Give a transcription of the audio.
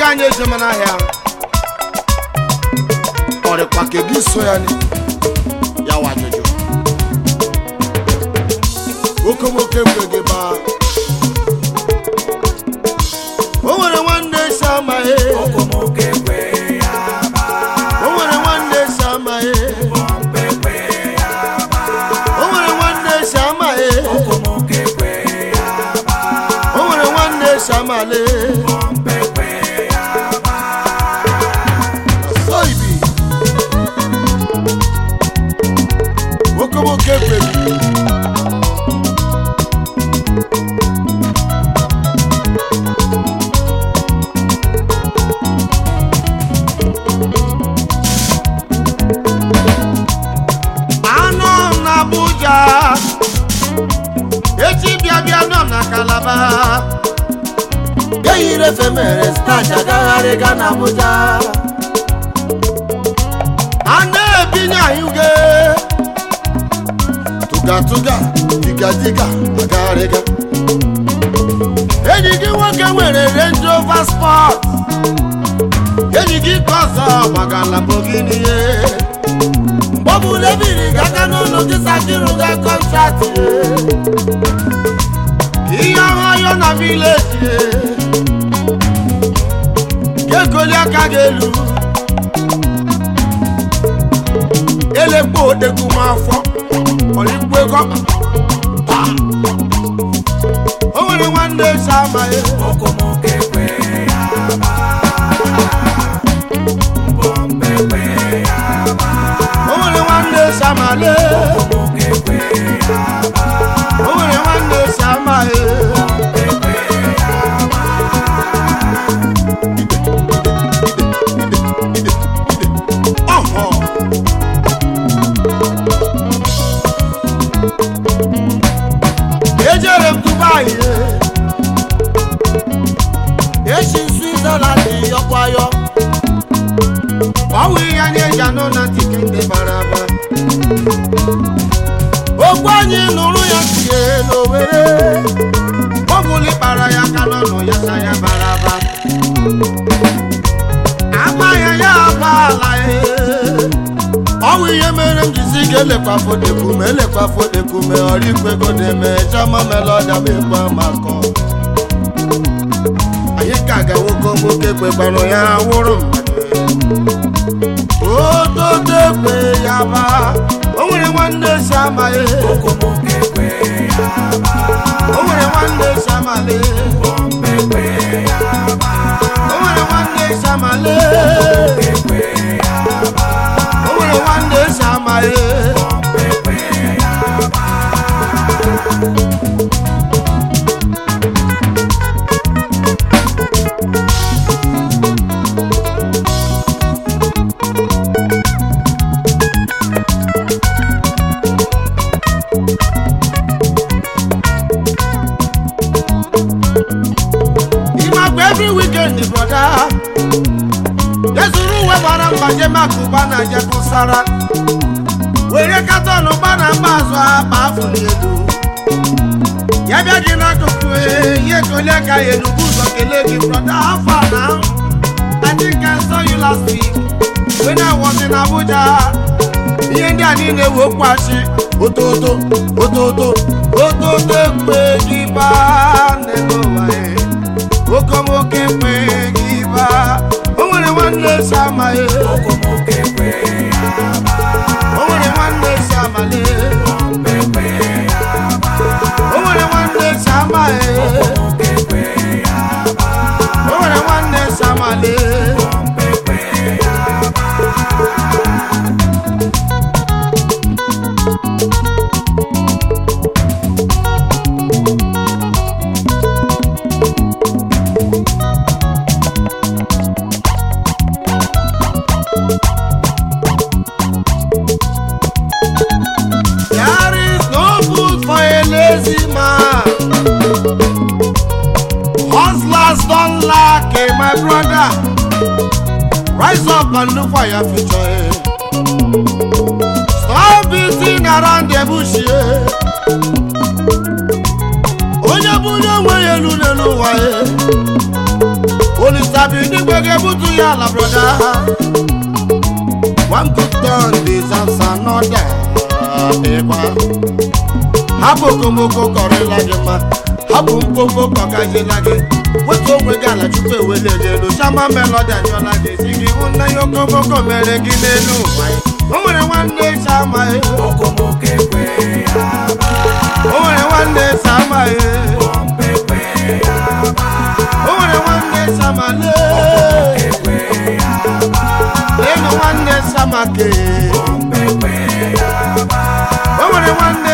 anyị ejema n'ahịa ọ dịkwa ka gị so ya ni ya wa ajụjụ okomoke kwe gị baa o nwere nwanne si amaghị okomoke kwe ya ba o nwere nwanne si amaghị pompe kwe ya ba o nwere nwanne si amaghị okomoke kwe ya ba o nwere nwanne si amale pompe kwe ya ba so ibi okomoke kwe gị anọ m na abuja echi bịa bịa nọ m na kalaba eyiri efe mere stach agagharị ga na abuja a na-ebinye anyụge tụgatụga digadiga agagharịga enyi gị nwoke nwere range rover sport enyi gị ka ọzọ maka lamborghini ihe mgbe ọ bụla ebiri gị aka n'ụlọ gị sakiru ga kọntrakt ihe ọhụrụ na vileji ga-egoli aka gị elu elekpo odegwu m afọ ọlikwu ego taa. o nwere nwanne esi amaghị okomoke kwe ya ba pompe kwe ya ba o nwere nwanne esi amale okomoke kwe ya ba o nwere nwanne esi amaghị pompe kwe ya ba ọhọ ejere m dubai esi switzerland yọkwayọ ọwụ ihe anyị eji anọ na tike ndị bara aba okwu anyị nụrụ ya tie n'owere ọbụli kpara ya aka n'ọnụ ya sa ya bara aba agbaghị ya agba ala ọwụ ihe mere m jizi ga-elekwa fodekume elekwa fodekume ọrịkwego na-eme chama melọda m ekwe makọ anyị ka ga-nwoke nwoke kwekwanụ ya wụrụ mmadụ ototo ekwe ya ba o nwere nwanne si amaghị okomoke kwe ya ba o nwere nwanne si amale pompe kwe ya ba o nwere nwanne si amale kwe ya ba o nwere nwanne si amaghị pompe kwe ya ba ịmakwa every weekend brother ezuru uwe gbara mgbaje maka ụba na jepụsara were katọn ụgba na mgba azụ akpa afụli elu ya bịa gị n'akụkụ ihe kole ka ya enubu ụzọ kelee gị brọda afọ a na I think I saw you last week when I was in Abuja ihe ndị a niile wee okwachi ototo ototo ototo ekpe gị baa n'ebe ụwa ya okomoke ekpe gị baa o nwere nwanne si amaghị okomoke kwe ya ba o nwere nwanne si amale pompe kwe ya ba o nwere nwanne si amaghị okomoke kwe ya ba o nwere nwanne si amale pompe kwe ya ba There is no food for a lazy man. Hustlers don't lack, eh, my brother. Rise up and look for your future. eh. Stop beating around the bush. eh. Onye bụ onye nwe ya elu n'elu ụwa ya. Olisa bi ebube ga-ebutu ya ala broda one good turn deserves another ịgba hapụ okomoko kọrịla gị mma hapụ mkpomkpo kọgazila gị wetu onwe gị ala chukwu ewele gị elu chama melodi ajụọla gị si gị hụ nna ya okomoko mere gị n'elu ụwa ya. o nwere nwanne chama okomoko ekwe ya ba o nwere nwanne chama ekwe ya ba o nwere nwanne chama ekwe ya ba elu nwanne chama ke ekwe ya ba o nwere nwanne